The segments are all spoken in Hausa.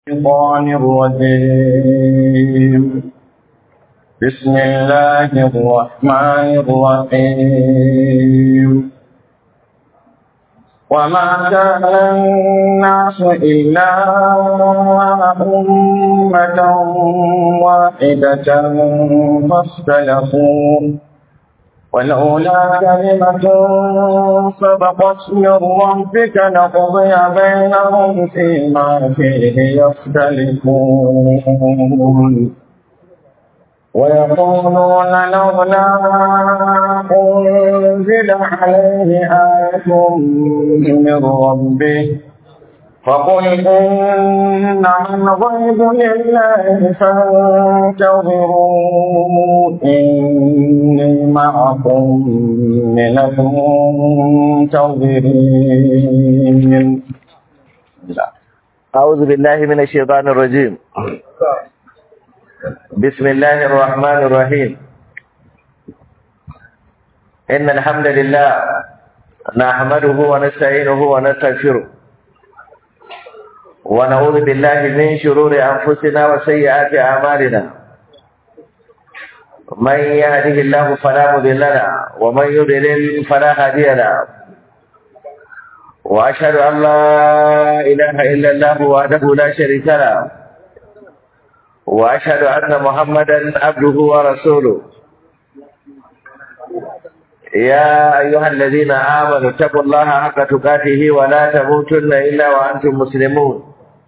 الشيطان الرجيم بسم الله الرحمن الرحيم وما كان الناس إلا أمة واحدة فاختلفوا ولولا كلمة سبقت من ربك لقضي بينهم فيما فيه يختلفون ويقولون لولا أنزل عليه آية من ربه فقل إنما الغيب لله فانتظروا إني معكم من المنتظرين أعوذ بالله من الشيطان الرجيم بسم الله الرحمن الرحيم إن الحمد لله نحمده ونستعينه ونستغفره ونعوذ بالله من شرور أنفسنا وسيئات أعمالنا من يهده الله فلا مضل له ومن يضلل فلا هادي له وأشهد أن لا إله إلا الله وحده لا شريك له وأشهد أن محمدا عبده ورسوله يا أيها الذين آمنوا اتقوا الله حق تقاته ولا تموتن إلا وأنتم مسلمون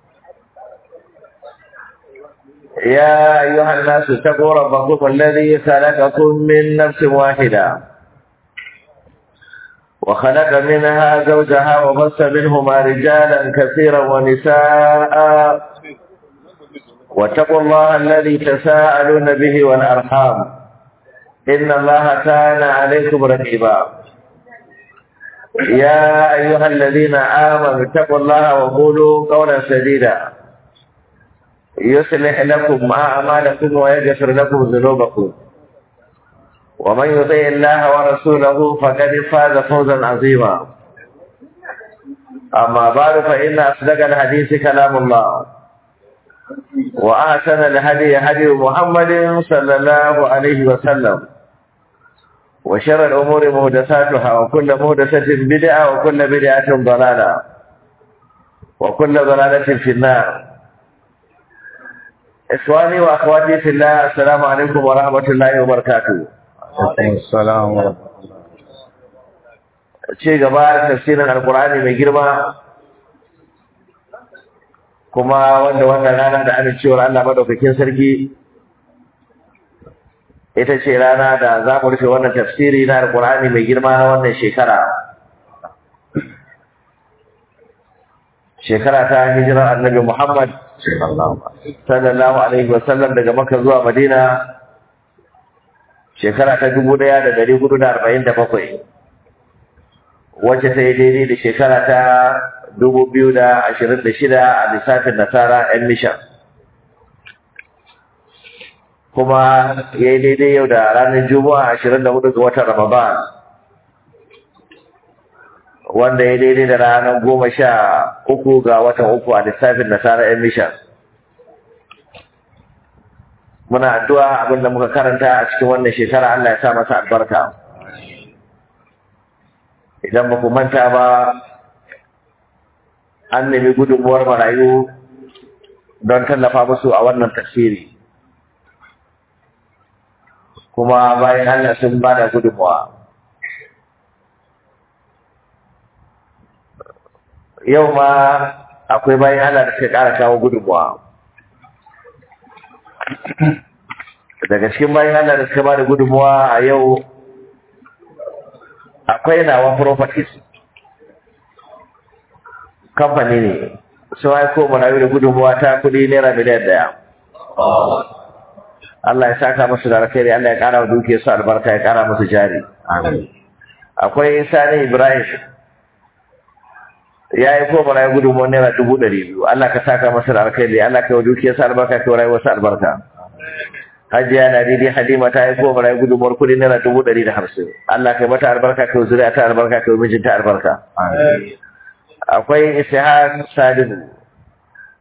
يا أيها الناس اتقوا ربكم الذي خلقكم من نفس واحدة وخلق منها زوجها وبث منهما رجالا كثيرا ونساء واتقوا الله الذي تساءلون به والأرحام إن الله كان عليكم رقيبا يا أيها الذين آمنوا اتقوا الله وقولوا قولا سديدا يصلح لكم أعمالكم ويغفر لكم ذنوبكم ومن يطع الله ورسوله فقد فاز فوزا عظيما أما بعد فإن أصدق الحديث كلام الله وأحسن الهدي هدي محمد صلى الله عليه وسلم وشر الأمور مهدساتها وكل مهدسة بدعة وكل بدعة ضلالة وكل ضلالة في النار إخواني وأخواتي في الله السلام عليكم ورحمة الله وبركاته السلام ورحمة ce gaba da tafsirin alkur'ani mai girma kuma wanda wannan rana da amincewar Allah madaukakin sarki ita ce rana da za mu rufe wannan tafsiri na alkur'ani mai girma na wannan shekara shekara ta hijirar annabi Muhammad sallallahu alaihi wasallam daga Makka zuwa Madina shekara ta dubu ɗaya da dari hudu da arba'in da bakwai wacce ta yi daidai da shekara ta dubu biyu da ashirin da shida a lissafin nasara yan mishan kuma ya yi daidai yau da ranar juma'a ashirin da hudu ga watan ramadan wanda ya daidai da ranar goma sha uku ga watan uku a lissafin nasara yan mishan muna addu'a abinda muka karanta a cikin wannan shekara Allah ya sa masa albarka idan ba ku manta ba an nemi gudunmuwar marayu don tallafa musu a wannan tafsiri kuma bayan Allah sun ba da gudunmuwa yau ma akwai bayan Allah da suka ƙara kawo gudunmuwa daga cikin bayan Allah da suka ba da gudunmuwa a yau akwai nawa properties kamfani ne sun aiko marayu da gudunmuwa ta kudi naira miliyan daya Allah ya saka musu da alkhairi Allah ya kara wa duke su albarka ya kara musu jari akwai sani ibrahim ya yi ko marayu gudunmuwa naira dubu ɗari biyu Allah ka saka masa da alkhairi Allah ka wa duke su albarka ka wa rayuwar su albarka hajiya na daidai halima ta yi ko marayu gudunmuwar kudi naira dubu ɗari da hamsin Allah ka mata albarka ka wa zuriya ta albarka ka wa mijinta albarka akwai ishaq salihu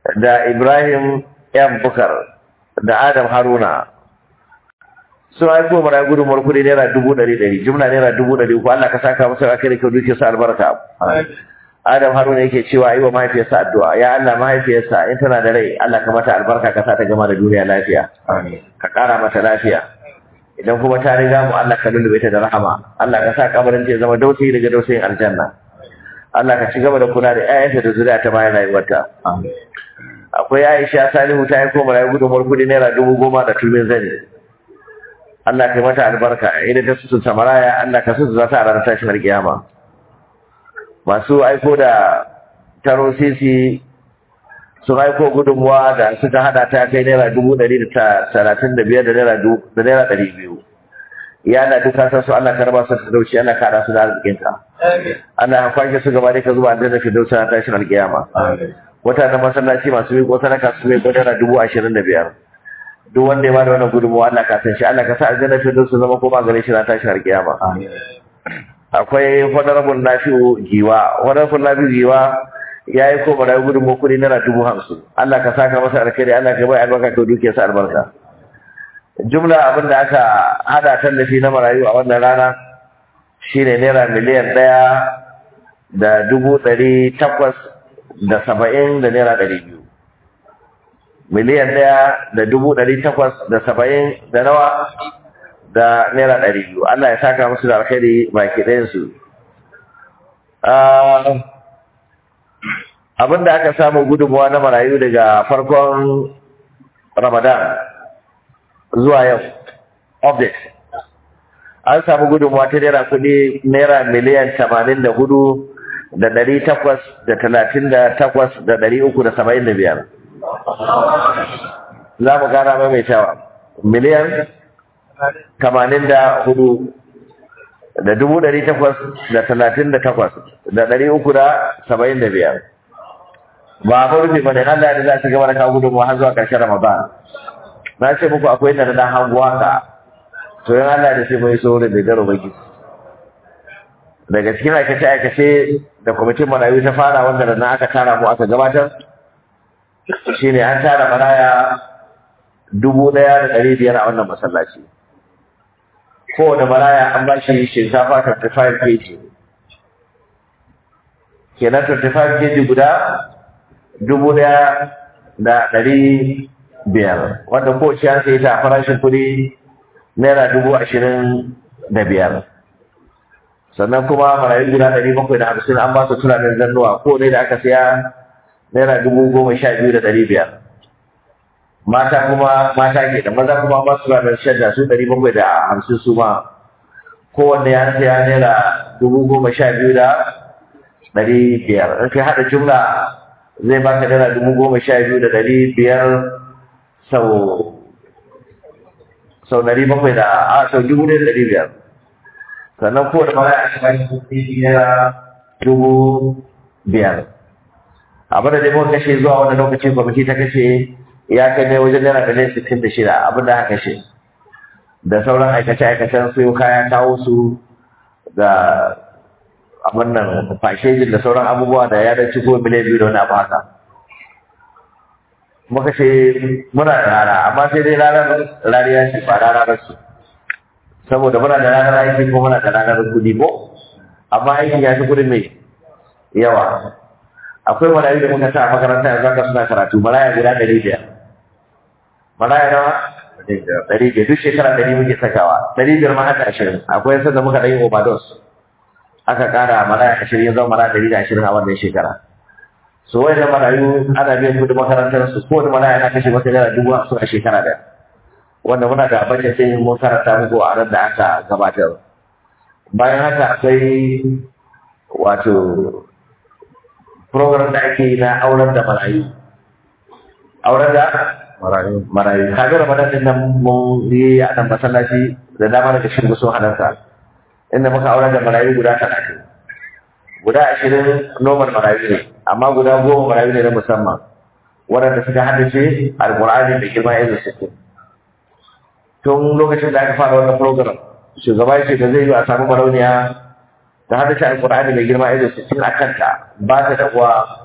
da Ibrahim yan bukar da Adam Haruna sun aiko mana gudunmuwar kuɗi naira dubu ɗari ɗari jumla naira dubu ɗari uku Allah ka saka musu a kai kyau duke su albarka Adam Haruna yake cewa yi wa mahaifiyarsa addu'a ya Allah mahaifiyarsa in tana da rai Allah ka mata albarka ka sa ta gama da duniya lafiya ka ƙara mata lafiya idan kuma ta riga mu Allah ka lullube ta da rahama Allah ka sa kabarin ta ya zama dausayi daga dausayin aljanna Allah ka ci gaba da kula da ƴaƴanta da zuriya ta bayan rayuwarta akwai Aisha Salihu ta yi koma rayu gudunmuwar kudi naira dubu goma da tulmin zani Allah ka yi mata albarka idan ta sutu samaraya Allah ka sutu za ta a ranar tashin alkiyama masu aiko da taro sisi sun aiko gudunmuwa da suka hada ta kai naira dubu ɗari da talatin da biyar da naira ɗari biyu ya na duka san su Allah ka raba su da dauci Allah ka hada su da arzikinka Allah ka kwashe su gaba dai ka zuba da fi dauci na tashin alkiyama wata na masallaci masu miƙo sadaka su miƙo naira dubu ashirin da biyar duk wanda ya bada wannan gudunmuwa Allah ka san shi Allah ka sa aljanna fi su zama koma gare shi na tashin alkiyama akwai honorable nafi'u giwa honorable nafi'u giwa ya yi koma da gudun kudi naira dubu hamsin Allah ka saka masa alkhairi Allah ka bai albarka ka duke sa albarka jumla abin da aka hada tallafi na marayu a wannan rana shine naira miliyan ɗaya da dubu ɗari takwas da saba'in da naira ɗari biyu miliyan ɗaya da dubu ɗari takwas da saba'in da nawa da naira ɗari biyu Allah ya saka musu da alkhairi baki ɗayansu abin da aka samu gudunmuwa na marayu daga farkon ramadan zuwa yau update an samu gudunmuwa ta naira kudi naira miliyan tamanin da hudu da dari takwas da talatin da takwas da dari uku da saba'in da biyar za mu gana maimaitawa miliyan tamanin da hudu da dubu dari takwas da talatin da takwas da dari uku da saba'in da biyar ba a rufe ba ne Allah da za su gaba da kawo gudunmuwa har zuwa ƙarshen Ramadan. Na ce muku akwai da na hanguwa ka, to yin Allah da sai mai saurin da garo baki. Daga cikin aikace-aikace da kwamitin marayu ta fara wanda da na aka tara mu aka gabatar, shi ne an tara maraya dubu ɗaya da ɗari biyar a wannan masallaci. Kowane maraya an ba shi shinkafa 35 kg. Kenan 35 kg guda dubu ɗaya da ɗari biyar wanda ko ciyar sai ta farashin kuɗi naira dubu ashirin da biyar sannan kuma marayu guda ɗari bakwai da hamsin an ba su tunanin zannuwa ko ne da aka siya naira dubu goma sha biyu da ɗari biyar mata kuma mata ke da maza kuma ba su tunanin shadda su ɗari bakwai da hamsin su ma kowanne ya siya naira dubu goma sha biyu da ɗari biyar in kai haɗa jumla zai baka dala dubu goma sha biyu da ɗari biyar sau sau ɗari bakwai da a sau dubu ɗaya da ɗari biyar sannan ko da mara a cikin kuɗi naira dubu biyar abin da dai muka kashe zuwa wani lokaci kwamiti ta kashe ya kai ne wajen naira miliyan sittin da shida abin da aka kashe da sauran aikace-aikacen su kaya kawo su da abin nan fashejin da sauran abubuwa da ya dace ko miliyan biyu da wani abu haka muka ce muna da rana amma sai dai ranar rariya ce ba ranar su saboda muna da ranar aiki ko muna da ranar kudi ko amma aikin ya fi kudin mai yawa akwai marayu da muka sa a makaranta yanzu haka suna karatu maraya guda ɗari biyar maraya nawa ɗari biyar duk shekara ɗari muke sakawa ɗari biyar ma haka ashirin akwai sanda muka ɗan yi overdose aka kara maraya ashirin ya zama maraya ɗari da ashirin a wannan shekara so wai da marayu ana biyan kudin makarantar su ko da maraya ana kashe masa naira dubu hamsin a shekara da wanda muna da bajet sai mun karanta muku a ran da aka gabatar bayan haka akwai wato program da ake yi na auren da marayu auren da marayu marayu kaga ramadan din nan mun yi a nan masallaci da dama daga cikin sun halarta inda muka auren da marayu guda talatin guda ashirin normal marayu ne amma guda goma marayu ne na musamman waɗanda suka haddace alƙur'ani da girma irin sittin tun lokacin da aka fara wannan program shugaba ya ce da zai yi a samu marauniya ta haddace alƙur'ani da girma irin sittin a kanta ba ta da uwa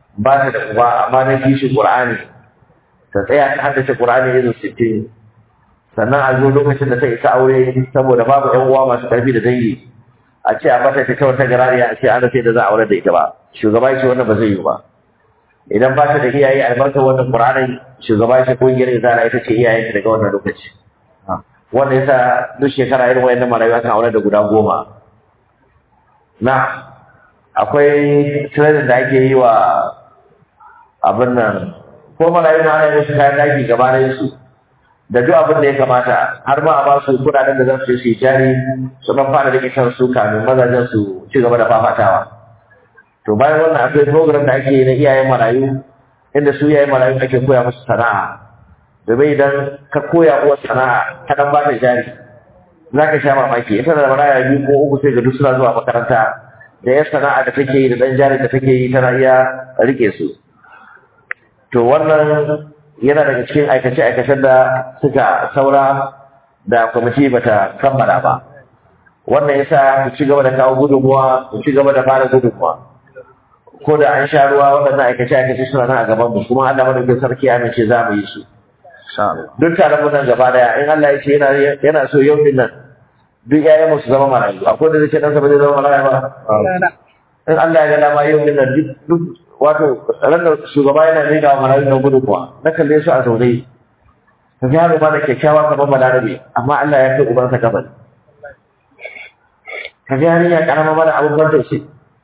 ba ta da uba amma na kishi Qur'ani ta tsaya ta haddace Qur'ani irin sittin sannan a zo lokacin da ta isa aure saboda babu ƴan uwa masu ƙarfi da dangi a ce a bata ta wata garariya a ce an rasa da za a aure da ita ba shugaba ya ce wannan ba zai yi ba idan ba ta da iyaye albarkar wannan Qur'ani shugaba ya ce kungiyar izara ita ce iyayen daga wannan lokaci wanda yasa duk shekara irin wayannan marayu akan aure da guda goma na akwai training da ake yi wa abin nan ko marayu na ana musu kayan daki gabanin su da duk abin da ya kamata har ma a ba su kudaden da za su yi jari su dan fara rike kansu kamin mazajen su ci gaba da fafatawa to bayan wannan akwai program da ake yi na iyayen marayu inda su iyayen marayu ake koya musu sana'a domin idan ka koya uwa sana'a ka dan ba ta jari za ka sha mamaki ita da maraya biyu ko uku sai ga duk suna zuwa makaranta da ya sana'a da take yi da dan jari da take yi tana iya rike su to wannan yana daga cikin aikace-aikacen da suka saura da kwamiti bata kammala ba wannan yasa ku ci gaba da kawo gudunmuwa ku ci gaba da fara gudunmuwa ko da an sha ruwa waɗannan aikace-aikace suna nan a gaban mu kuma Allah madaukakin sarki ya amince za mu yi su duk taron mu nan gaba daya in Allah ya ce yana yana so yau din nan duk ƴaƴan mu su zama marayu akwai da zai ce dan sa ba zai zama marayu ba in Allah ya ga dama yau din nan duk wato ran da shugaba yana ne ga marayu na gudu kuwa na kalle su a zaune ka ga yaro ba da kyakkyawa kamar balarabe amma Allah ya kai ubansa gaban ka ga yarinya karama mana abin ban tausayi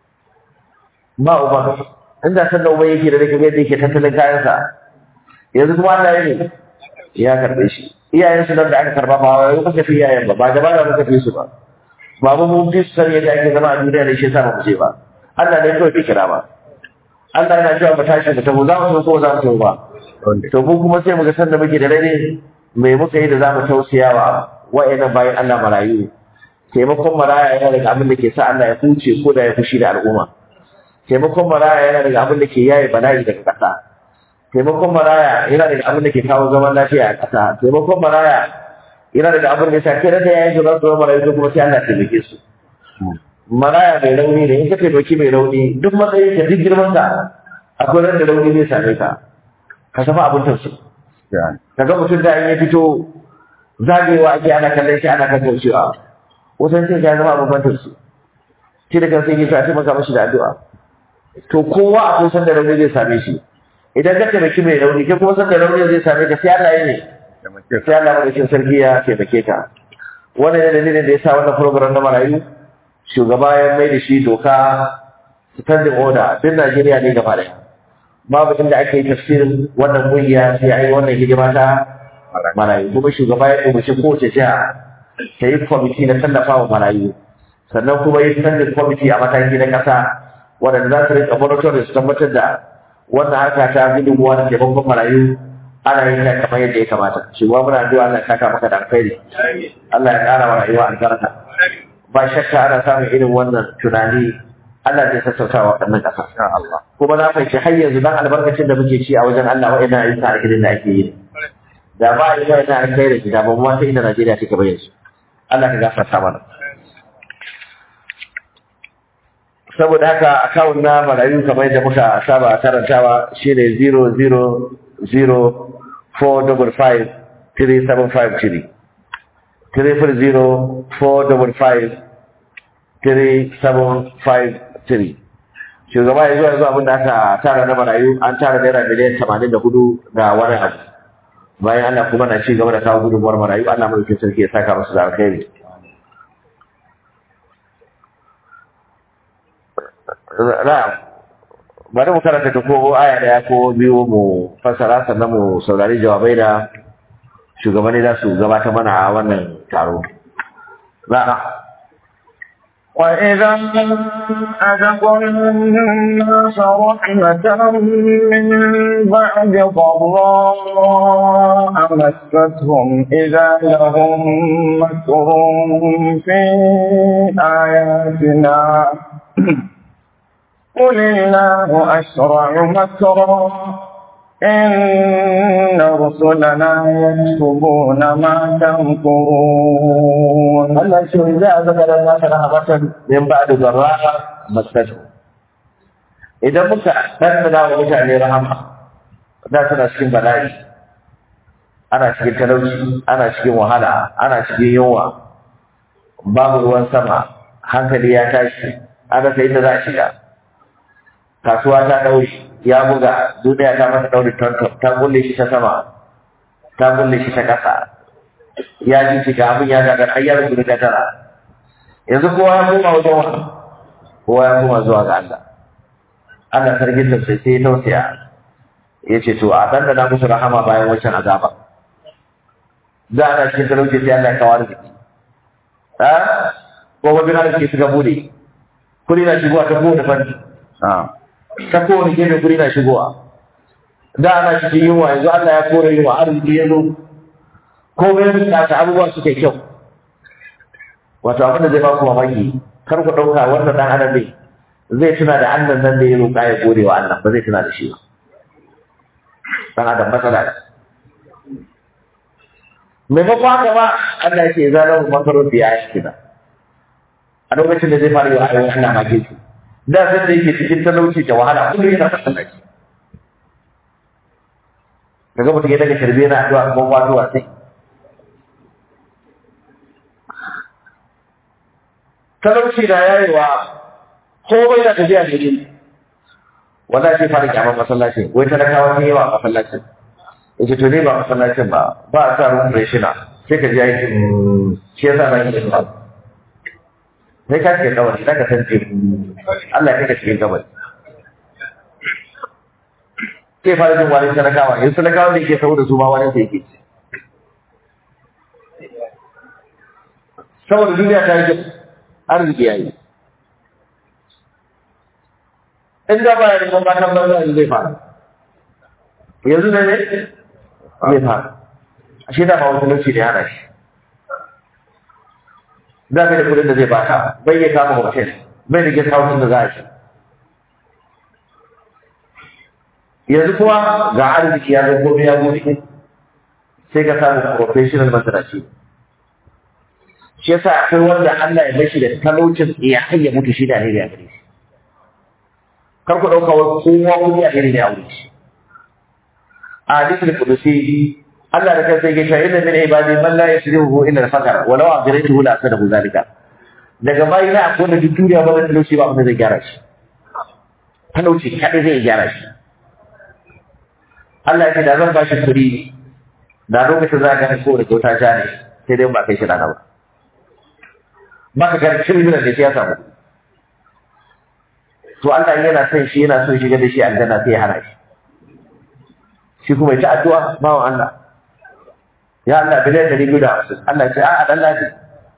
ba uba inda san da uba yake da rike yadda yake tattalin kayansa yanzu kuma Allah ya ne ya karbe shi iyayen su nan da aka karba ba wai kuka fi iyayen ba ba gaba da muka fi su ba ba mu mun fi su san yadda ake zama a duniya da shi yasa ba mu ce ba Allah ne kawai kira ba Allah yana cewa mu tashi mu tafi za mu so ko za mu tafi ba to mu kuma sai mu ga san da muke da rai me muka yi da za mu tausayawa wa'annan bayan Allah marayu taimakon maraya yana daga abin da ke sa Allah ya huce ko da ya fushi da al'umma taimakon maraya yana daga abin da ke yaye bala'i daga ƙasa taimakon maraya yana daga abin da ke kawo zaman lafiya a ƙasa taimakon maraya yana daga abin da ya sa kai da yayin da za su marayu ko kuma sai Allah ya taimake su maraya mai rauni ne in ka taimaki mai rauni duk matsayin ka duk girman ka akwai ran da rauni zai same ka ka tafi abin tausayi ka ga mutum da in ya fito zagayewa ake ana kallon shi ana kan tausayawa wasan sai ya zama abin ban tausayi shi da kansa yake sa taimaka mashi da addu'a to kowa akwai sanda rauni zai same shi idan ka taimaki mai rauni kai kuma sanda rauni zai same ka sai Allah ya ne sai Allah madaukin sarki ya taimake ka wannan ne dalilin da ya sa wannan program na marayu shugaba ya mai da shi doka standing order duk Najeriya ne gaba ɗaya babu inda ake yi tafsirin wannan kungiya sai ai wannan hidima ta marayu kuma shugaba ya umarci kowace jiha ta yi kwamiti na tallafa wa marayu sannan kuma yi standing kwamiti a mataki na ƙasa waɗanda za su rika monitoring su tabbatar da wannan harka ta gudunmuwa da taimakon marayu ana yin ta kamar yadda ya kamata shugaba muna addu'a Allah ya saka maka da alkhairi Allah ya ƙara wa rayuwa albarka ba shakka ana samun irin wannan tunani Allah zai sassauta wa wannan ƙasa kuma na fahimci har yanzu dan albarkacin da muke ci a wajen Allah wa'annan ayyuka alkhairin da ake yi da ba a yi wa'annan alkhairin da ba mu wata inda Najeriya take bayyana su Allah ka gafarta mana saboda haka akawun na marayu kamar yadda muka saba karantawa shine 0004553 3004553 shugaba ya zuwa yanzu abinda aka tara na marayu an tara naira miliyan tamanin da hudu da wani abu bayan Allah kuma na ci gaba da kawo gudunmuwar marayu Allah mai sarki ya saka masu da alkhairi na'am bari mu karanta ta ko aya daya ko biyu mu fassara sannan mu saurari jawabai da shugabanni za su gabata mana a wannan taro na'am وإذا أذقنا الناس رحمة من بعد ضراء مستهم إذا لهم مكر في آياتنا قل الله أسرع مكرا إن رسلنا يكتبون ما تمكرون Allah shi za a zaka da nasa rahamatan min ba'da zarra masatu idan muka ɗanɗana wa mutane rahama da suna cikin bala'i ana cikin talauci ana cikin wahala ana cikin yunwa babu ruwan sama hankali ya tashi an rasa inda za a shiga kasuwa ta ɗaure ya buga duniya ta masa ɗaure ta kulle shi ta sama ta kulle shi ta ƙasa ya ji shiga abin ya gagar har ya rubuta ta tara yanzu kowa ya koma wajen wani kowa ya koma zuwa ga Allah Allah sarkin da sai sai tausaya ya ce to a dandana musu rahama bayan wancan azaba da ana cikin talauci sai Allah ya kawo arziki ha ko wani arziki suka bude kuri na shigowa ta kowane fanni ta kowane gefe kuri na shigowa da ana cikin yunwa yanzu Allah ya kore yunwa arziki ya zo komai da ta abubuwa suka yi kyau wato abin da zai ba ku mamaki kar ku ɗauka wannan ɗan adam ne zai tuna da Allah nan da ya roƙa ya gode wa Allah ba zai tuna da shi ba ɗan adam matsala ne maimakon haka ba Allah ya ce za mu makaro da ya yi kina a lokacin da zai fara yi wa ayyukan Allah mage su da sai da yake cikin talauci da wahala kullum yana fasa shi kaga mutum ya daga sharbe na addu'a kuma wato sai talauci na yayewa ko bai da tafiya da gini wanda ce fara kyaman masallacin wai talakawa ne yawa a masallacin yace to ne ba masallacin ba ba a sa ruwan reshina sai ka ji aikin shi yasa na yi ba sai ka ce kawai za ka san ce Allah ya kai ka cikin kawai sai fara jin wani talakawa yanzu talakawa ne ke saboda su ma wani sai yake saboda duniya ta yi arziki ya yi in da ba ya neman matan banza yanzu zai fara yanzu ne ne zai fara a shi da ba wani lokaci ne hana shi za ka da kudin da zai baka bai ya kama hotel bai da guest house da za a shi yanzu kuma ga arziki ya zo gobe ya gobe sai ka samu professional masarashi shi yasa akwai wanda Allah ya bashi da talaucin ya hayya mutu shi da alheri a gare shi kar ku dauka wai kowa wani alheri ne a wurin shi a hadisul qudusi Allah da kansa yake cewa inna min ibadi man la yashrihu illa al-faqr wa law ajraytuhu la asadahu zalika daga bayi na akwai da duniya ba da talauci ba abin da zai gyara shi talauci kadai zai gyara shi Allah ya ce da zan ba shi kuɗi da lokacin za ka ga ko da kyauta ja ne sai dai ba kai shi rana ba baka ga criminal da shi ya samu to Allah yana son shi yana son shiga da shi aljanna sai ya hana shi shi kuma ya ci addu'a bawan Allah ya Allah biliyan ɗari biyu da hamsin Allah ce a'a dan lafi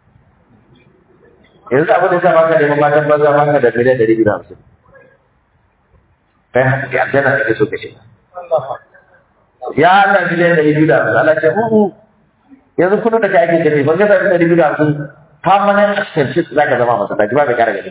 yanzu abin da sa baka neman matan banza baka da biliyan ɗari biyu da hamsin kai haske aljanna kake so ka shiga ya Allah biliyan ɗari biyu da hamsin Allah ce uhu yanzu kudin da ka ake gani ban gasa ɗari biyu da hamsin permanent extension za ka zama masallaci ba mai kara gani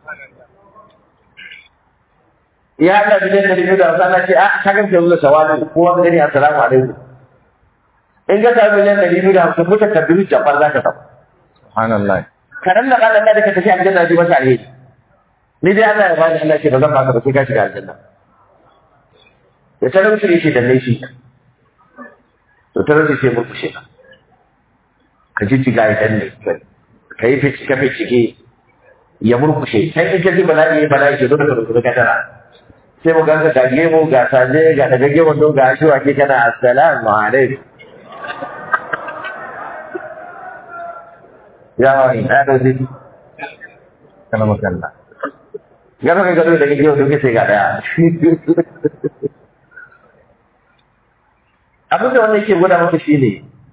ya Allah biliyan ɗari biyu da hamsin Allah ce a ka gamsa yanzu da shawali kowa gani assalamu alaikum in ka sami miliyan ɗari biyu da hamsin mutu ka biyu jabar za ka samu. Subhanallah. Kaɗan da ƙaɗan da ka tafi aljanna ji masa alheri. Ni dai Allah ya bani Allah ce ba zan baka ba sai ka shiga aljanna. Da talauci ne ce da laifi. To talauci sai murkushe ka. Ka ji jiga ya danne. Ka yi ka ficike ya murkushe. Sai in ka ji bala'i ya bala'i ke dole ka rubuta kadara. Sai mu ganka ga gemu ga saje ga daga gemun don ga shi ke kana assalamu alaikum. ya wani na da zai Kana makalla. ya kai gado da kike yau sai ga daya abin da wannan yake gwada maka shine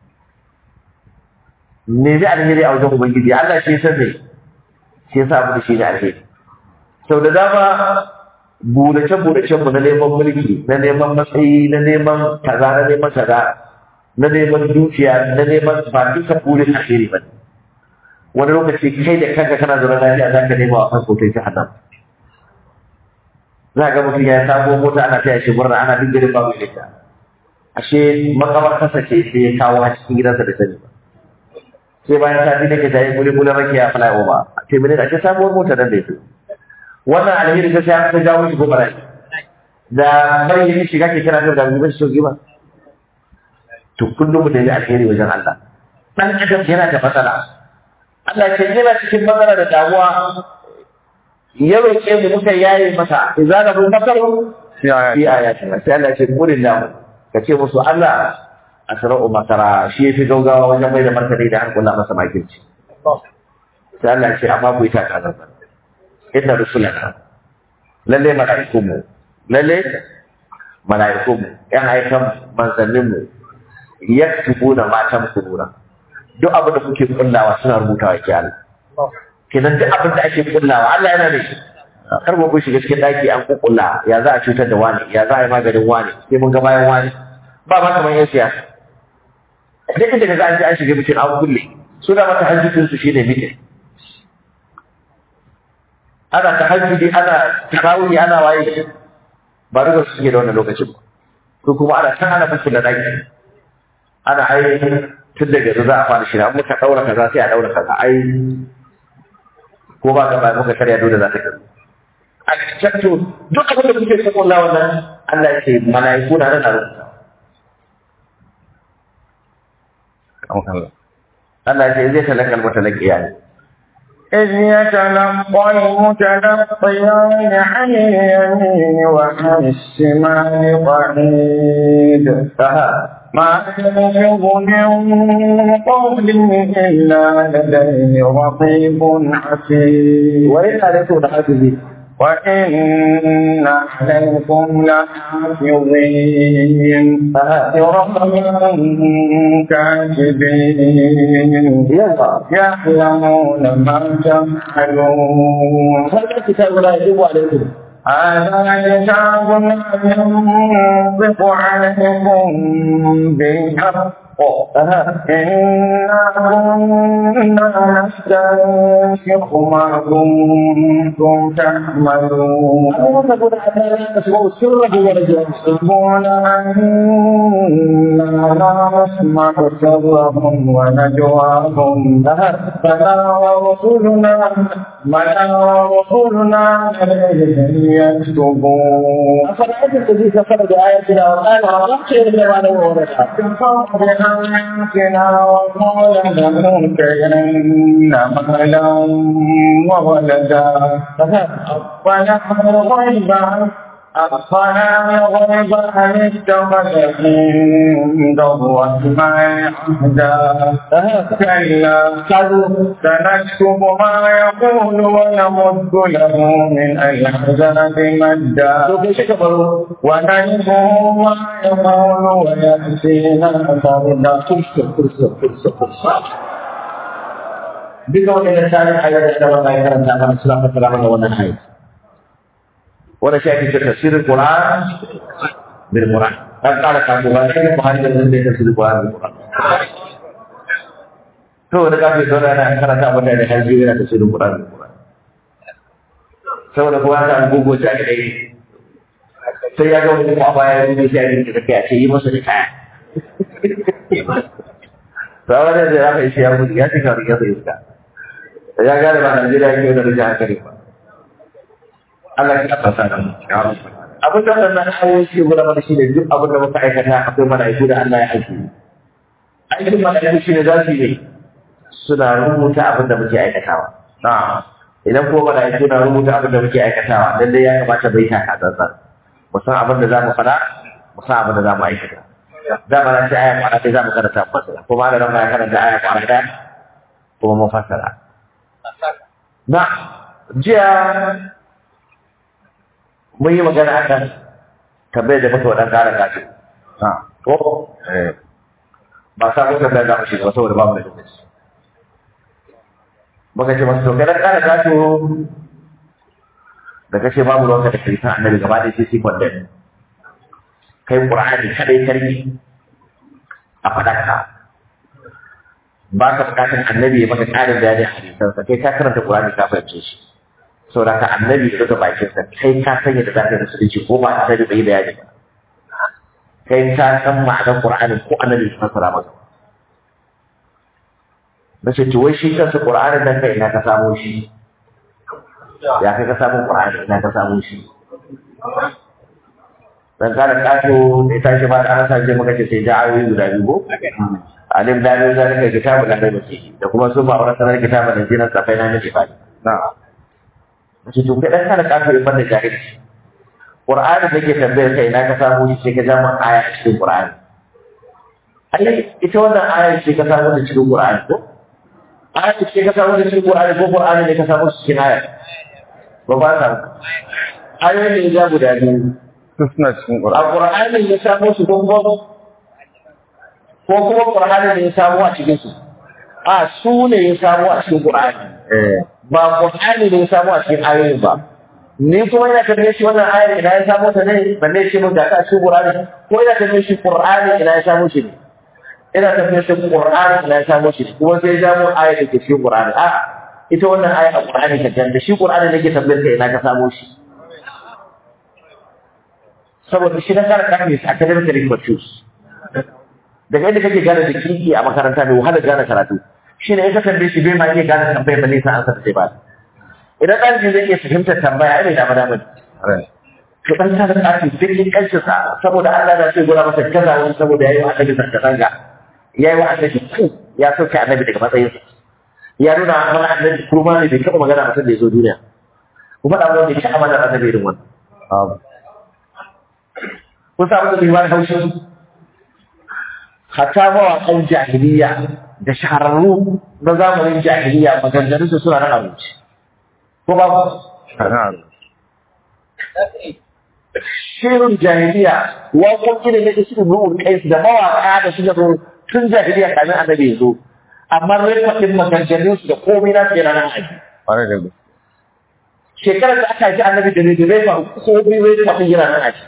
ne zai alheri a wajen ubangiji Allah shi san ne shi yasa abu da shi ne alheri sau da dama burace burace mu na neman mulki na neman matsayi na neman kaza na neman kaza na neman dukiya na neman ba duka burin alheri ba ne wani lokaci kai da kanka kana zaune lafiya za ka nema wa kan kotai ta hannun za ga mutum ya sabo mota ana taya shi murna ana duk garin babu ita ashe makamar kasa ce sai ya kawo a cikin gidansa da sani ba sai bayan sati nake ta yi guli guli rake ya fly over a ce mene ashe sabuwar mota nan da ya wannan alheri ta sai aka jawo shi ko bala'i da bayyana shiga ke kana da da shi sauki ba to kullum da ya alheri wajen Allah dan adam yana da matsala Allah ya ce yana cikin matsala da damuwa ya roƙe mu muka yaye masa idza da bu makaru fi ayati fi ayatina sai Allah ya ce kullin namu ka ce musu Allah asra'u makara shi yafi gaugawa wajen mai da martani da har kula masa makirci sai Allah ya ce amma ku yi taka zanzan inna rusulana lalle mala'ikun mu lalle mala'ikun mu yan aikan manzannin mu yaktubuna matan kunura duk abin da kuke kullawa suna rubutawa ke Allah kenan duk abin da ake kullawa Allah yana da shi kar mu shiga cikin daki an kukkulla ya za a cutar da wani ya za a yi maganin wani sai mun ga bayan wani ba ma kamar yan siyasa duk inda ka ga an ji an shiga bikin an kulle suna mata hajjutun su shine mitin ana tahajjudi ana tarawih ana waye ba duka su suke da wannan lokacin ba ko kuma ana kan ana fuskula daki ana ai tun daga yanzu za a fara shirya muka daura kaza sai a daura kaza ai ko ba ka ba muka karya dole za ta kaza a cikin duk abin da kuke cikin Allah wannan Allah ya ce mala'iku na nan a rubuta Allah Allah ya ce zai talaka almutalaqi yani إذ يتلقى المتلقيان عن اليمين وعن الشمال قعيد aha ما يلفظ من قول إلا لديه رقيب عتيد wa inna alaikum lahafizi وإن عليكم لحافظين aha كراما كاتبين yawa يعلمون ما تفعلون هذا الكتاب لا يجب عليكم هذا كتاب ينطق عليكم بالحق aha إنا كنا نستنسخ ما كنتم تعملون أنا تقول حتى لا تسمعوا سره ونجواه يحسبون أنا لا نسمع سرهم ونجواهم بلى ورسلنا بلى ورسلنا لديهم يكتبون أفرأيت الذي كفر بآياتنا وقال أرحت إلا ما له ورثة كفر بآياتنا وقال لنوتين مالا وولدا أطلع الغيب أطلع الغيب أم اتخذ عند الرحمن عهدا كلا سنكتب ما يقول ونمد له من العذاب مدا ونرثه ما يقول ويأتينا فردا duka waɗanda tsarin ayar da Allah ya karanta mana suna fassara mana wannan ayat wanda shi ake cewa tafsirin Qur'an bil Qur'an dan kala ka ko ba sai Buhari da zai tafsirin Qur'an bil Qur'an to da kafin zo da an karanta abin da har biyu yana tafsirin Qur'an bil Qur'an saboda kowa ta gugu ta da dai sai ya ga wani ko a baya ne sai ya rinka kai a ce yi masa da kaya to a wajen da ya kai shi ya mutu ya cika riga sai iska ya gane ba Najeriya ke da riga hankali ba Allah ya fasa da mu abin da wannan ayoyi ke guda mana shi ne duk abin da muka aikata akwai mala'iku da Allah ya aiki aikin mala'iku shi ne za su yi suna rubuta abin da muke aikatawa na'am idan kuma mala'iku na rubuta abin da muke aikatawa lallai ya kamata bai ta ka tsantsan mu san abin da za mu faɗa mu san abin da za mu aikata za mu rashi aya kwana ɗaya za mu karanta mu fassara kuma da ran ya karanta aya kwana ɗaya kuma mun fassara na jiya mun yi magana akan tambayar da muka wa ɗan ƙara gashi na'am ko eh ba sa muka da za mu shiga ba saboda ba mu da lokaci muka ce masu to kai ɗan ƙara gashi da kashe babu ruwanka da kirista annabi gaba ɗaya sai sai kwandon kai ƙur'ani kaɗai sarki a faɗaka ba ka buƙatar annabi ya maka ƙarin bayani a hadisansa kai ka karanta ƙur'ani ka fahimce shi saboda ka annabi ya rufe bakinsa kai ka san yadda za ka yi musulunci ko ba annabi bai yi bayani ba kai ka san ma'anar ƙur'ani ko annabi ya fassara maka na ce to wai shi kansa ƙur'anin nan kai ina ka samo shi ya kai ka samu Qur'ani ina ka samu shi dan kana kato da tashi ba da an je maka ce sai da ayoyi guda biyu ko alim da ne zan ga kitabu da kai bace da kuma su ba wannan sanar kitabu da jinan safai na nake ba na shi to kai dan kana kato in banda jahilci Qur'ani da ke tambayar kai ina ka samu shi sai ka jama aya a cikin Qur'ani ai ita wannan aya ce ka samu da cikin Qur'ani ko aya ce ka samu da cikin Qur'ani ko Qur'ani ne ka samu cikin aya ba ba ta ayoyin da ya guda biyu su suna cikin a ƙwararra Qur'ani ya samu su gungun ko kuma Qur'ani ne ya samu a cikin su a su ne ya samu a cikin Qur'ani eh ba Qur'ani ne ya samu a cikin ayoyin ba ni kuma ina tambaye shi wannan ayar ina ya samu ta ne balle shi mun ga ta cikin Qur'ani ko ina tambaye shi Qur'ani ina ya samu shi ne ina tambaye shi Qur'ani ina ya samu shi ne kuma sai ya samu ayar da ke cikin Qur'ani a ita wannan ayar a Qur'ani ka ganda shi Qur'ani nake tambayar ka ina ka samu shi saboda shi na kara kafin a academic pursuits daga inda kake gane da kiki a makaranta mai wahala gane karatu shi ne in ka tambaye shi bai ma iya gane tambayar ba nisa an sa sai ba idan ɗalibi zai iya fahimtar tambaya ai bai dama dama rai to dan sa da kafi dukkan kancin sa saboda Allah na sai gura masa kaza wani saboda yayi wa annabi zanga zanga yayi wa annabi ku ya sauke annabi daga matsayinsa ya nuna mana annabi kurma ne bai taɓa magana a san da ya zo duniya kuma da wanda ya ci amana annabi irin wannan babu kun samu da liman haushin hatta mawaƙan jahiliya da shahararru na zamanin jahiliya maganganun su suna nan abinci ko ba ku kana shirin jahiliya waƙoƙi ne na isu ru'ul qais da mawaƙa da suka zo tun jahiliya kamin annabi ya zo amma rikwatin maganganun su da komai na tsira nan aji ƙwarai da gaske shekarar da aka ji annabi da ne da rai faru komai rikwatin yana nan aji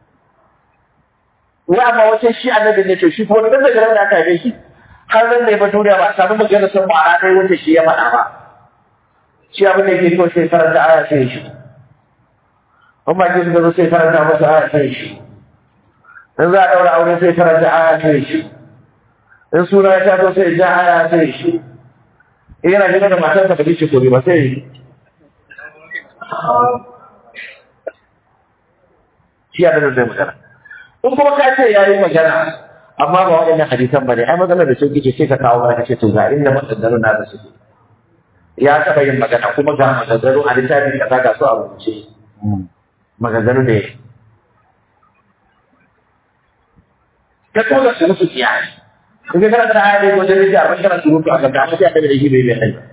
wai amma wace shi annabi ne to shi ko dan daga ran da aka haife shi har nan ne ba duniya ba a samu magana sun ba a dai wanda shi ya faɗa ba shi abin da yake kawai sai karanta aya sai shi in ba ki suka zo sai karanta masa aya sai shi in za a ɗaura aure sai karanta aya sai shi in suna ya taso sai ja aya sai shi in yana gina da matarsa ba zai ce kori ba sai shi ya da zai magana in kuma ka ce ya yi magana amma ba waɗannan hadisan ba ne ai matsalar da sauki ce sai ka kawo mana kace to ga inda maganganun na da suke ya taɓa yin magana kuma ga maganganu a littafin kaza ga su a rubuce maganganu ne ka tura su musu kiyaye in ka karanta aya ne wajen rike abin kana surutu a gaba amma sai aka da shi bai bai kai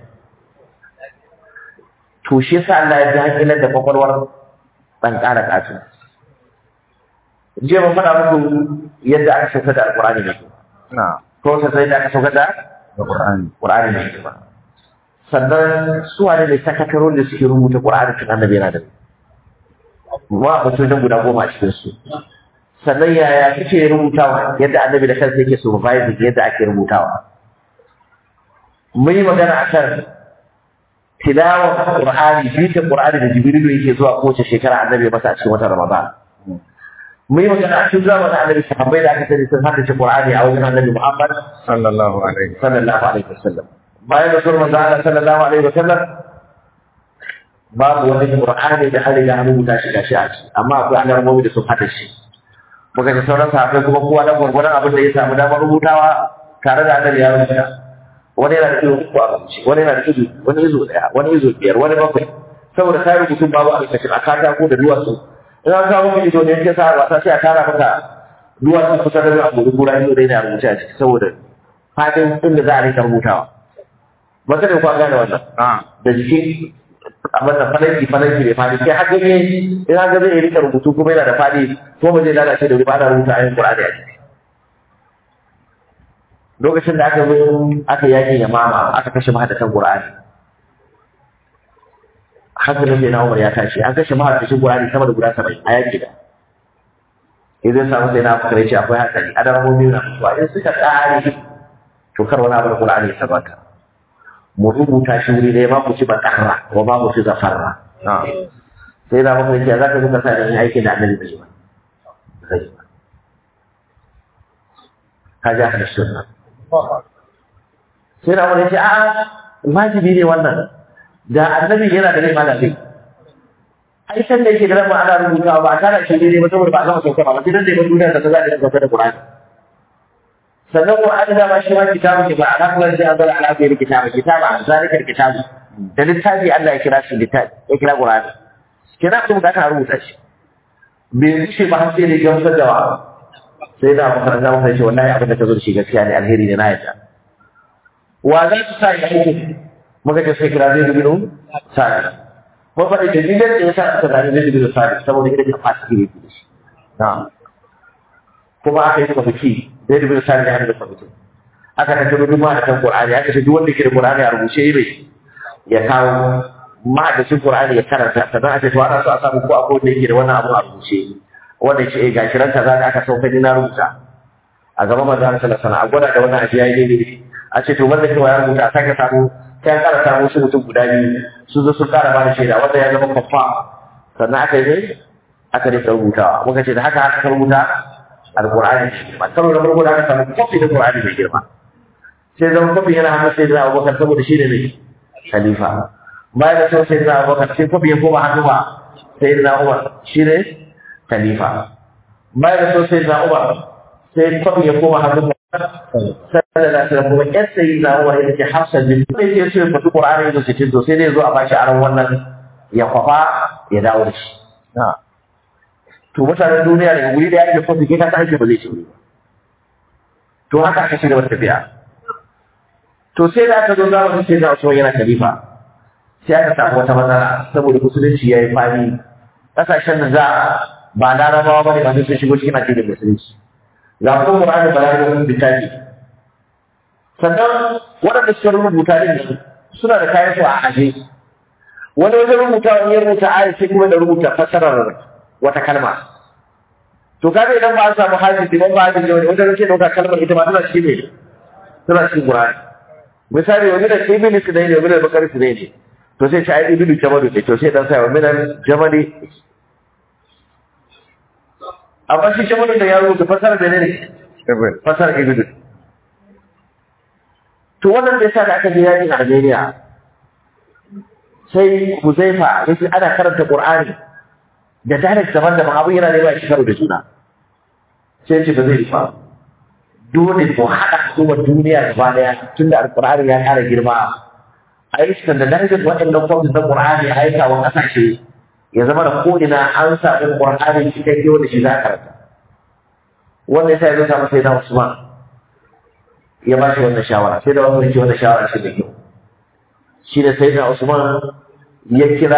to shi yasa Allah ya ji hankilar da kwakwalwar ɗan ƙara ƙato jiya mun faɗa muku yadda aka sauka da alƙur'ani ne na ko ta sai da aka sauka da da ƙur'ani ƙur'ani ne ba sannan su wane ne sakataron da suke rubuta ƙur'ani tun annabi yana da ma a mutum guda goma a cikin su sannan yaya suke rubutawa yadda annabi da kansa yake supervising yadda ake rubutawa mun yi magana akan tilawar ƙur'ani bitan ƙur'ani da jibrilu yake zuwa kowace shekara annabi masa a cikin watan ramadan mun yi magana a cikin zamanin annabi sahabbai da aka sani sun haddace Qur'ani a wajen annabi Muhammad sallallahu alaihi sallallahu alaihi wasallam bayan da sunan manzo Allah sallallahu alaihi wasallam babu wani Qur'ani da hali da rubuta shi gashi a ciki amma akwai annabawa da sun haddace shi muka ji sauran sahabbai kuma kowa da gurgurdan abin da ya samu damar rubutawa tare da annabi ya rubuta wani yana da ido uku a rubuce wani yana da ido wani izo daya wani izo biyar wani bakwai saboda sai rubutun babu a cikin a katako da duwatsu in an kawo maka ido ne ke sa wasa sai a tara maka duwatsu kusa da zuwa gudu kura ido dai na rubuce a ciki saboda fadin inda za a rika rubutawa ba ka da kwa gane wannan na da jiki abin da falanki falanki mai fadi sai har ganye in an ga zai rika rubutu kuma yana da fadi ko ba zai lalace da wuri ba ana rubuta ayin Qur'ani a ciki lokacin da aka zo aka yaki ya mama aka kashe mahaddatan Qur'ani hankalin sai na Umar ya tashi an kashe mahaddatan Qur'ani sama da guda 70 a yaki da idan samu sai na fakare ce akwai hatsari adamomi na mutuwa in suka tsare to kar wani abu da Qur'ani ya sabata mu rubuta shi wuri ɗaya ma ku ci bakarra wa ba mu ci zafarra na sai da muka ce za ka zuka sa da yin aikin da annabi bai yi ba zai yi ba ka ja da sunna sai da muka ce a wajibi ne wannan da annabi yana da rai ma da zai ai san da yake da ran ana rubutawa ba a tara shi ne ba saboda ba a gama sauka ba sai dan da ya duniya da za a yi sauka da Qur'ani sannan Qur'ani da ma shi ma kitabu ke ba a kan sai an zara ala bai kitabu kitabu an zalika kitabu da littafi Allah ya kira shi littafi ya kira Qur'ani kira kuma da aka rubuta shi bai rushe ba har sai da gamsar da wa sai da makaranta mun sai wallahi abin da ta zo da shi gaskiya ne alheri ne na yadda wa za su sa ya aiki muka ce sai kira zai dubi sai mun faɗi da dalilin da ya sa aka gani zai dubi sai saboda idan ka fasa kire da shi na'am kuma aka yi kwamiti zai dubi sai da hannun kwamiti aka tattaro duk ma da kan Qur'ani aka ce duk wanda ke da Qur'ani a rubuce yi ya kawo ma'adacin Qur'ani ya karanta sannan a ce to ana so a samu ko akwai wanda yake da wannan abu a rubuce wanda ce eh gashi ran kaza da aka sauka ni na rubuta a gaban manzo Allah sallallahu alaihi wasallam a gwada da wannan ajiya yayi ne a ce to wanda kewa ya rubuta sai ka samu sai an kara samu su mutum guda biyu su zo su kara bada shaida wanda ya zama kwaffa sannan aka yi ne aka rika rubutawa muka ce da haka aka rubuta alqur'ani ba karo da farko da aka samu kwafi da qur'ani mai girma sai zama kwafi yana hannun sai da abubakar saboda shi ne mai khalifa bayan da sau sai da abubakar sai kwafi ya koma hannu ba sai da umar shi ne khalifa bayan da sau sai da umar sai kwafi ya koma hannu ba sai da sai kuma yan sai da umar ya ce hafsa bin sai ya ce fatu qur'ani da cikin to sai dai zo a bashi aron wannan ya kwafa ya dawo da shi na'am to mutanen duniya daga wuri da yake kwafi kai ka ta ake ba zai ci wuri ba to haka aka shiga wata tafiya to sai da aka zo zamanin sai da Usman yana khalifa sai aka samu wata matsala saboda musulunci ya yi fani ƙasashen da za ba larabawa ba ne ba sun shigo cikin addinin musulunci ga kuma Qur'ani ba larabawa littafi sannan waɗanda suka rubuta din nan suna da kayan su a aje wani wajen rubuta wani ya rubuta ayat sai kuma da rubuta fasarar wata kalma to kaga idan ba a samu hadisi ba ba hadisi wani wajen rike dauka kalmar ita ma tana cikin ne tana cikin Qur'ani misali wani da ibn Sinayn ne wani da Bakar Sinayn ne to sai sai ibn Jamalu ne to sai dan sai wa minan Jamali amma shi Jamalu da ya rubuta fasara da ne Ibn. fasara ibn to wannan da yasa da aka je yakin Armenia sai Huzaifa yace ana karanta Qur'ani da direct daban-daban abin yana nema shi karo da juna sai ce ba zai yi ba dole mu haɗa kuma duniya gaba daya tun da alƙur'ani ya ƙara girma a yi standardized waɗannan kwamfus na ƙur'ani a aika wa ƙasashe ya zama da ko'ina an samu ƙur'ani cikakke wanda shi za a karanta wanda ya sa ya zo samu sai na Usman ya ba shi wannan shawara sai da wani ce wannan shawara shi da kyau shi da sai na Usman ya kira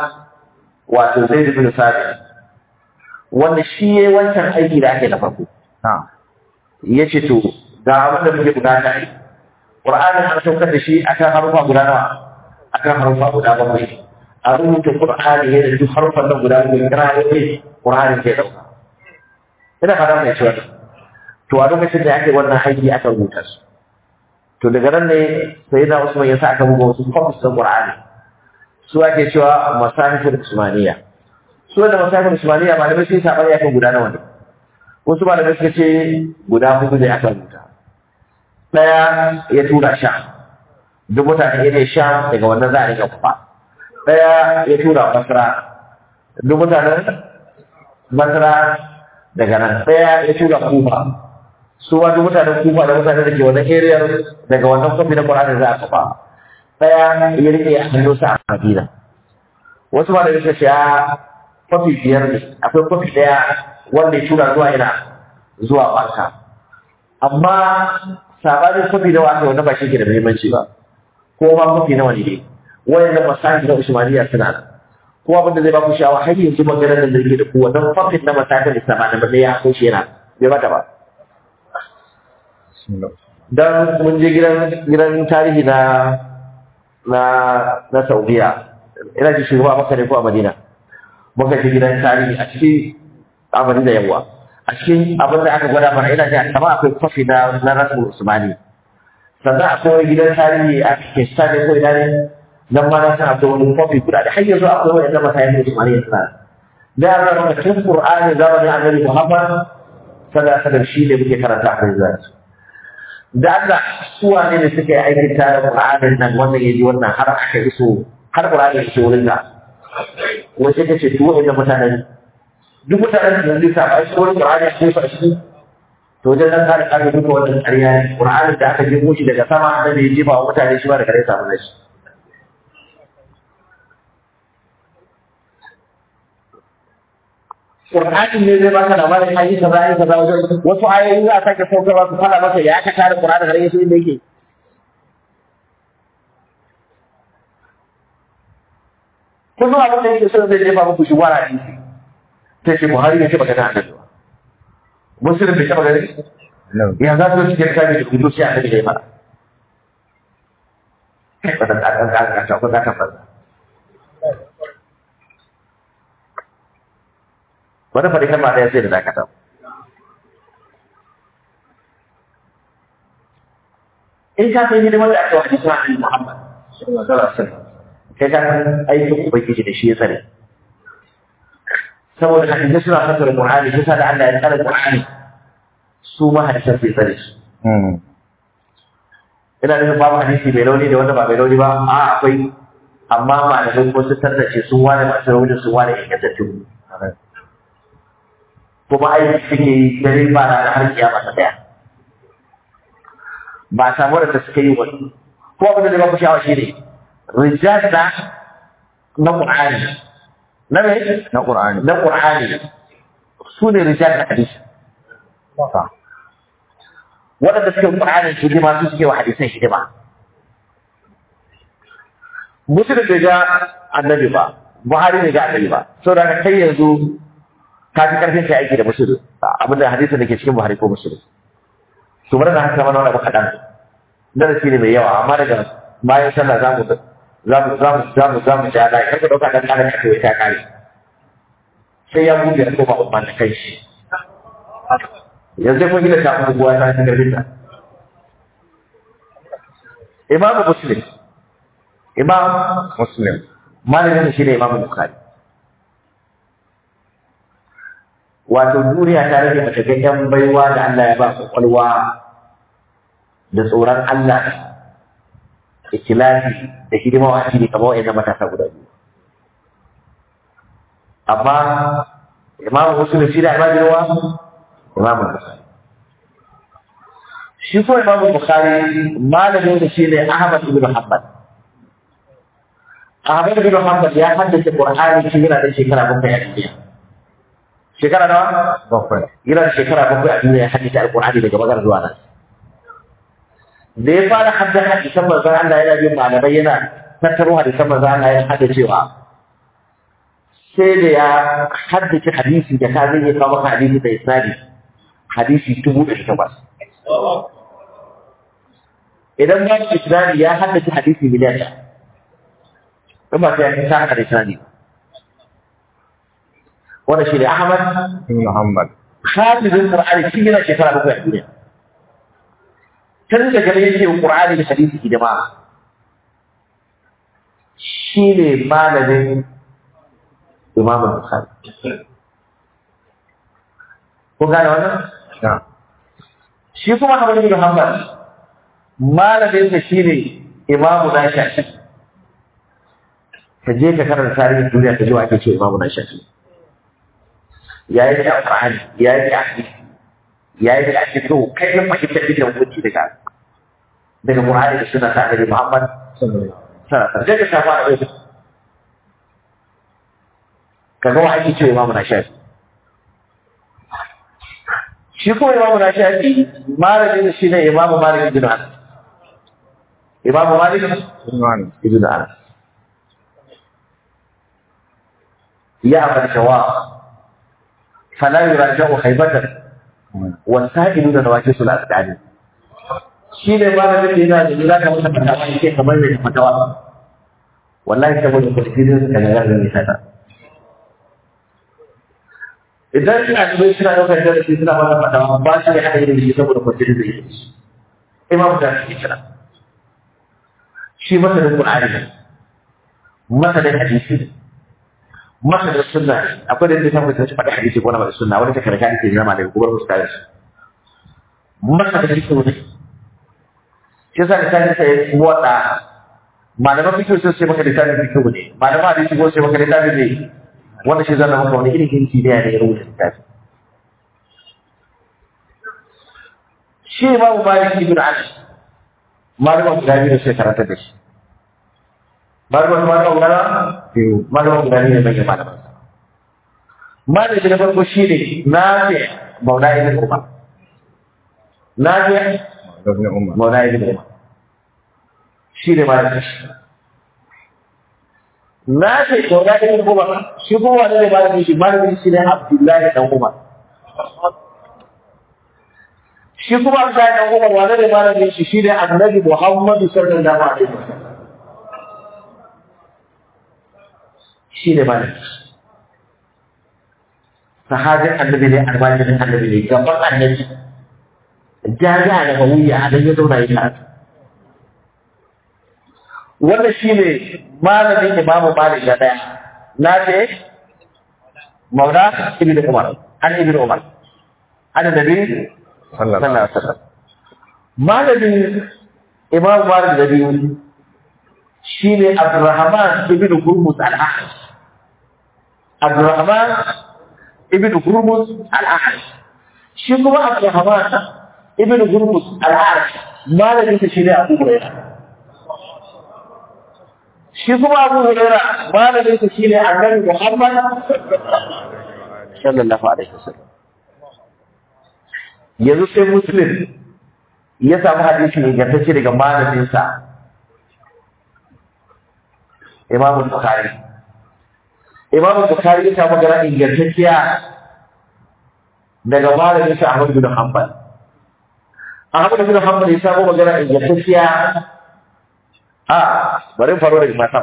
wato Zaid bin Sabit wanda shi yayi wancan aiki da ake na farko Na'am. ya ce to ga abin da muke bukata ne Qur'anin an saukar da shi akan harufa guda nawa akan harufa guda bakwai a rubuta Qur'ani ne da duk harufan nan guda bakwai kira ne Qur'ani ke dauka ina fara mai cewa to a lokacin da ake wannan aiki aka rubuta su to daga nan ne sai na Usman ya sa aka buga wasu copies na Qur'ani su ake cewa masahifin Usmaniya su da masahifin Usmaniya malamai sun saba ya kan guda nawa ne wasu malamai suka ce guda hudu ne aka rubuta ɗaya ya tura sha duk mutane ya ne sha daga wannan za a rika kufa ɗaya ya tura basra duk mutanen basra daga nan ɗaya ya tura kufa su ma duk mutanen kufa da mutanen da ke wannan area daga wannan kwafi na Qur'ani za a kufa ɗaya ya rike a hannunsa a Madina wasu malamai suka ce a kwafi biyar ne akwai kwafi ɗaya wanda ya tura zuwa ina zuwa Makka amma sabanin kwafi da wata wanda ba shi ke da muhimmanci ba ko ma kwafi nawa ne wanda masahi na Usmaniya suna nan ko abin da zai ba ku shawa har yanzu maganar da yake da ku wannan kwafin na masahin Islam da ba ya ko shi yana bai mata ba Bismillah. dan mun je gidan gidan tarihi na na na Saudiya ina ji shugaba Makka ne ko a Madina muka je gidan tarihi a cikin a Madina yawa a cikin abin da aka gwada mana ina ji a sama akwai kwafi na na Rasul Usmani sannan akwai gidan tarihi a Pakistan ne ko ina ne nan ma na san akwai wani kwafi guda da har yanzu akwai wani zama sayan Usmani suna da ya zama maka tun Qur'ani zamanin Annabi Muhammad sallallahu alaihi wasallam shi ne muke karanta a yanzu da Allah suwa ne da suka yi aikin tare Qur'anin nan wannan ya ji wannan har aka iso har Qur'ani ya iso wurin da wace ta ce duk wa'annan mutanen duk mutanen da zai sa a shi wani Qur'ani a cikin shi to wajen nan ka da duka wannan ƙarya ne Qur'anin da aka jefo shi daga sama da ya jefa wa mutane shi ba da kare samu nashi Qur'anin ne zai baka labarin ayi kaza ayi kaza wajen wasu ayoyi za a sake saukarwa su fara masa ya aka tare Qur'ani har yaso inda yake kullum abin da yake so zai jefa muku shi wara hadisi sai ce Buhari ne ce baka da annabi ba Muslim bai taba gani No. ya za su cikin kare da kudu sai annabi ya fara kai ba da kan kan kan ko da kan ba wani faɗi kalma ɗaya sai da dakata in ka san hidimar da aka wa hadisi na Muhammad sallallahu alaihi wasallam kai ka san aikin ubangiji da shi ya tsare saboda hadisi suna fassara Qur'ani shi sa da Allah ya tsare Qur'ani su ma hadisan sai tsare su Mm. ina nufin babu hadisi mai rauni da wanda ba mai rauni ba a akwai amma malamai ko sun tantance sun ware masu rauni sun ware ingantattu kuma aiki suke yi dare ba na har kiyama ta daya ba a samu da suka yi wani ko abin da zai ba ku sha'awa shi ne rijal na na Qur'ani na me Na Qur'ani. na Qur'ani su ne rijal na hadisi Sa. waɗanda suke Qur'anin hidima su suke wa hadisan hidima Muslim bai ga annabi ba Buhari bai ga annabi ba saboda haka kai yanzu ka fi karfin kai aiki da Muslim abinda hadisin da ke cikin Buhari ko Muslim to bari na haka mana wani abu kaɗan darasi ne mai yawa amma daga bayan sallah za mu za mu za mu za mu za mu ja da kar ka ɗauka ɗan ƙarin ka ta kare sai ya buɗe ya koma umman da kai shi yanzu kun gina ta abubuwa ta cikin karfin ta Imam Muslim Imam Muslim. malamin shi ne Imam Bukhari wato duniya ta rage mata ga yan baiwa da Allah ya ba su kwalwa da tsoron Allah ikilasi da hidima wa addini kamar wa'annan matasa guda biyu amma Imam Muslim shi da almajirwa Imam Bukhari shi ko Imam Bukhari malamin da shi ne Ahmad ibn Hanbal Ahmad ibn Hanbal ya haddace Qur'ani shi yana da shekara bakwai a duniya shekara nawa Bakwai. yana da shekara bakwai a duniya ya haddace Al-Qur'ani daga magar zuwa nan da ya fara haddace hadisan manzon Allah yana bin malamai yana tattaro hadisan manzon Allah yana haddacewa sai da ya haddace hadisi da ka zai iya kawo maka hadisi da isnadi hadisi dubu ɗari takwas idan ba shi isnadi ya haddace hadisi miliyan ɗaya in ba sai ya sa haka da isnadi ba wannan shi ne Ahmad Ibn Muhammad. hafizin Qur'ani shi yana shekara bakwai a duniya tun da gare yake Qur'ani da hadisi hidima shi ne malamin Imam Bukhari ko gane wannan Na. shi kuma Ahmad bin Hanbal malamin sa shine Imam Nashi ka je ka karanta tarihin duniya ka ji wa ake ce Imam Nashi yayi da Qur'ani yayi da hadisi yayi da hadisi kai ne fahimta da hukunci daga daga Qur'ani da sunna ta Annabi Muhammad sallallahu alaihi wasallam ka fara da kaga wa ake ce Imam Nashi shi ko Imam Nashi malamin shi ne Imam Malik ibn Anas Imam Malik Imam. ibn Anas ya abal shawab فلا يراجع خيبة والسائل da nawakin su al'adani shi ne ba da yana da za ka masa fatawa yake kamar mai fatawa wallahi saboda kulfirin su kan yaran ne sada idan ina da bai suna daukar da shi suna masa fatawa ba shi ne hada yin shi saboda kulfirin da yake imam da shi kira shi masanin qur'ani ne masanin hadisi ne masa da sunna akwai da zai samu ta faɗi hadisi ko na ba da sunna wani ta karanta hadisi ne zama daga kubar musta shi masa da hadisi ne shi yasa da sai sai wada malaman fikihu sun ce maka littafin fikihu ne malaman hadisi ko sai maka littafin ne wanda shi zana maka wani irin hinki ne ya rubuta littafi shi imamu malik ibn anas malaman guda biyu sai karanta da shi malaman malaman guda biyu malaman guda biyu ne mai malaman sa malami na farko shi ne nafi maula ibn umar nafi ibn umar maula ibn umar shi ne malamin shi nafi maula ibn umar shi kuma wani ne malamin shi malamin shi ne abdullahi dan umar shi kuma abdullahi dan umar wani ne malamin shi shi ne annabi muhammadu sallallahu alaihi wasallam shi ne malamin shi sahabin annabi ne almajirin annabi ne gaban annabi jaja da bawiya a nan ya zauna ya karatu wannan shi ne malamin imamu malik na ɗaya na ce mauna ibn umar an ibn umar an nabi sallallahu sallallahu alaihi wasallam malamin imamu malik da biyu shi ne abdurrahman ibn hurmus al-ahad abdurrahman ibn Hurmuz al-A'raj shi kuma Abdurrahman ibn Hurmuz al-A'raj malamin sa shine Abu Hurairah shi kuma Abu Hurairah malamin sa shine Annabi Muhammad sallallahu alaihi wasallam yanzu sai Muslim ya samu hadisi ingantacce daga malamin sa Imam Bukhari Imam Bukhari ya samu magana ingantacciya daga malamin sa Ahmad bin Hanbal. Ahmad bin Hanbal ya samu magana ingantacciya a bari faro daga mata.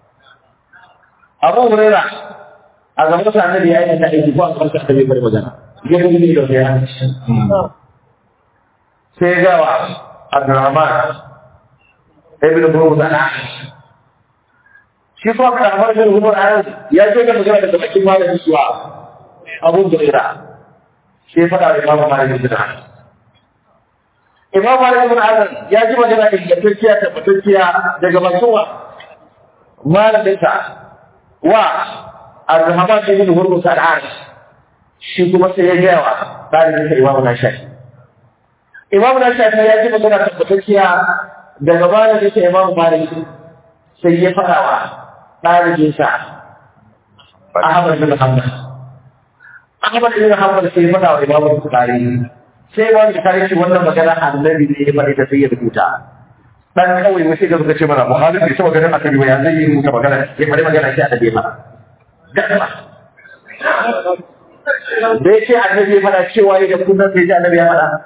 Abu Huraira a gaban sa annabi ya yi ta aiki ko a gaban sa annabi bari magana. Ya gudu ne da ya sai ga wa Abdurrahman ibn Buruz al-Ahmad shi kuma ka amar bin umar ayan ya ce ga magana da bakin malamin suwa abu huraira sai ya faɗa wa imamu malik bin anas imamu malik bin anas ya ji magana da ingantacciya tabbatacciya daga bakin wa malamin sa wa arhaman bin hurmus al-aris shi kuma sai ya gaya wa ɗalibin sa imamu na shafi imamu na shafi ya ji magana tabbatacciya daga malamin sa imamu malik sai ya faɗa wa ɗalibinsa Ahmad bin Hanbal. Ahmad bin Hanbal sai faɗa wa Imam Bukhari sai wani Bukhari ce wannan magana annabi ne ya faɗi ta sai ya rubuta. Dan kawai wai sai ga suka ce mana Bukhari bai saba ganin annabi ba ya zai yi rubuta magana ya faɗi magana sai annabi ma. Gaba. Da ya ce annabi ya faɗa cewa ya ga kunan sai ya ji annabi ya faɗa.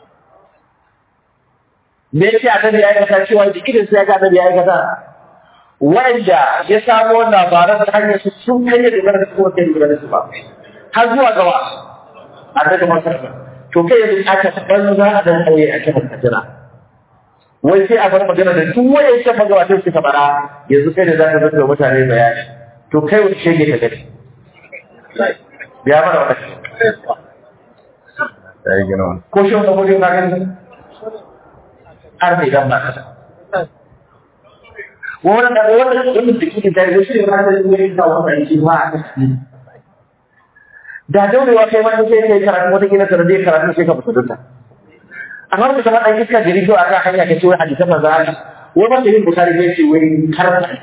Da ya ce annabi ya aikata cewa da idan sai ya ga annabi ya aikata. wanda ya samo labaran ta hanyar su sun kai da dogara da kuma kai dogara su ba har zuwa gaba a daga masar to kai yanzu aka ban za a dan kauye a kan kajira wai sai a bar magana da duk waye ya magabatan suka fara yanzu kai da zaka zaka mutane bayani to kai wani shege ka gani ya mana wata ya yi gina wani ko shi wanda gudun na gani har mai dan ba kasa wannan da wannan wannan da kike da shi ne ranar da yake da wannan shi ma da daurewa kai ma sai kai karatu wata kila ka rade karatu sai ka fita dunta amma da kuma dan iska jiri to akan hanya kace wai hadisan manzo Allah wai ba yin bukari ne ce wai karanta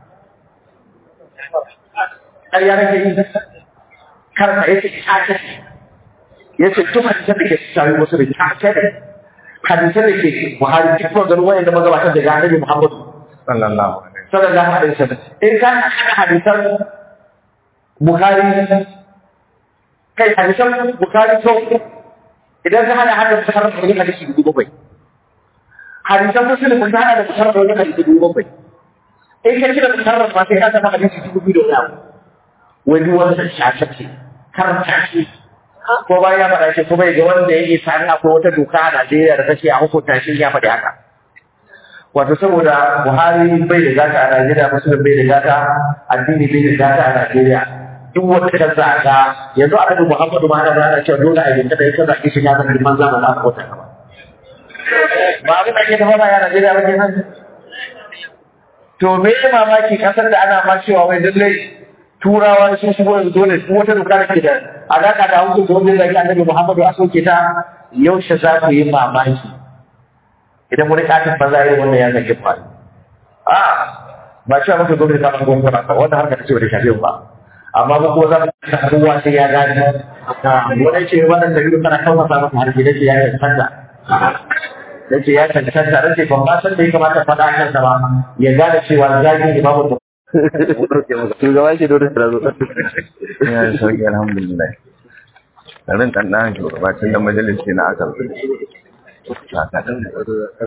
ai ya rage yin karanta yace ta ce yace duk hadisan da ke sai wasu da ta ce hadisan da ke Buhari duk maganar wayan da magabatan daga Annabi Muhammad sallallahu alaihi sallallahu alaihi wasallam in ka haɗa hadisan Bukhari kai hadisan Bukhari sau idan ka hada hada Bukhari da wani hadisi dubu bakwai hadisan Muslim kun hada da Bukhari da wani hadisi dubu bakwai in ka kira Bukhari ma sai ka samu hadisi dubu biyu da wani abu wani wanda shafe ce karanta shi ko bayan ya faɗa shi kuma ga wanda ya isa an akwai wata doka a Najeriya da take a hukunta shi ya faɗi haka wato saboda Buhari bai da gata a Najeriya Muslim bai da gata addini bai da gata a Najeriya duk wanda ka zaga yanzu a kan Muhammadu ma ana ana cewa dole a yanka da yake zaki shi ya zama liman zamani a kota ba ba abin da ke da fara ya Najeriya ba kenan to me ya mamaki kasar da ana ma cewa wai lallai turawa sun shigo yanzu dole duk wata doka da ke da alaka da hukunci da wanda zai annabi Muhammadu a soke ta yaushe za ku yi mamaki idan wani katin ba za a yi wannan ya zage ba a ba cewa maka dole ka ban gwamnati ba wannan harka ta ce ba da shafe ba amma ba ko za mu ta ruwa sai ya gane wani ce wannan da biyu kana kawo masa masa harki da ce ya cancanta da ce ya cancanta da ce ban ba san da ya kamata faɗa a kansa ba ya gane cewa zagi ne babu shugaba shi dole da zo ya yi sauki alhamdulillah rin ɗan ɗan shugaba tun da majalisi na aka